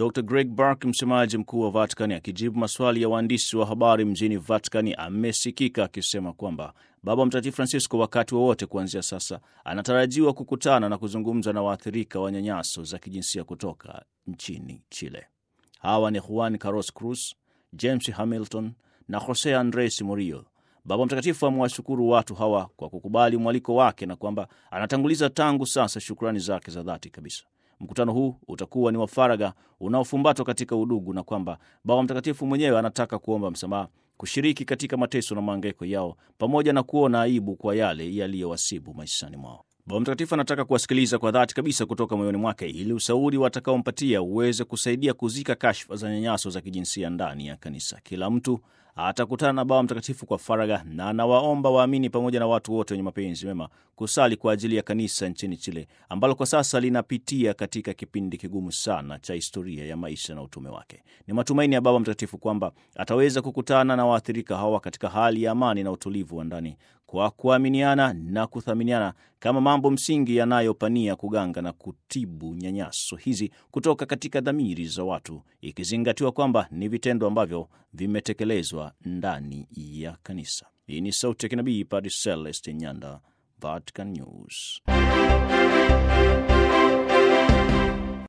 Dr Greg Burke, msemaji mkuu wa Vatikani, akijibu maswali ya waandishi wa habari mjini Vatikani, amesikika akisema kwamba Baba Mtakatifu Francisco wakati wowote wa kuanzia sasa anatarajiwa kukutana na kuzungumza na waathirika wa nyanyaso za kijinsia kutoka nchini Chile. Hawa ni Juan Carlos Cruz, James Hamilton na Jose Andres Murillo. Baba Mtakatifu amewashukuru watu hawa kwa kukubali mwaliko wake na kwamba anatanguliza tangu sasa shukrani zake za dhati kabisa. Mkutano huu utakuwa ni wa faragha unaofumbatwa katika udugu na kwamba Baba Mtakatifu mwenyewe anataka kuomba msamaha, kushiriki katika mateso na maangaiko yao, pamoja na kuona aibu kwa yale yaliyowasibu maishani mwao. Baba Mtakatifu anataka kuwasikiliza kwa dhati kabisa kutoka moyoni mwake, ili ushauri watakaompatia uweze kusaidia kuzika kashfa za nyanyaso za kijinsia ndani ya kanisa. Kila mtu atakutana na Baba Mtakatifu kwa faragha, na anawaomba waamini pamoja na watu wote wenye mapenzi mema kusali kwa ajili ya kanisa nchini Chile ambalo kwa sasa linapitia katika kipindi kigumu sana cha historia ya maisha na utume wake. Ni matumaini ya Baba Mtakatifu kwamba ataweza kukutana na waathirika hawa katika hali ya amani na utulivu wa ndani kwa kuaminiana na kuthaminiana kama mambo msingi yanayopania kuganga na kutibu nyanyaso hizi kutoka katika dhamiri za watu, ikizingatiwa kwamba ni vitendo ambavyo vimetekelezwa ndani ya kanisa. Hii ni sauti ya kinabii Padre Celeste Nyanda, Vatican News.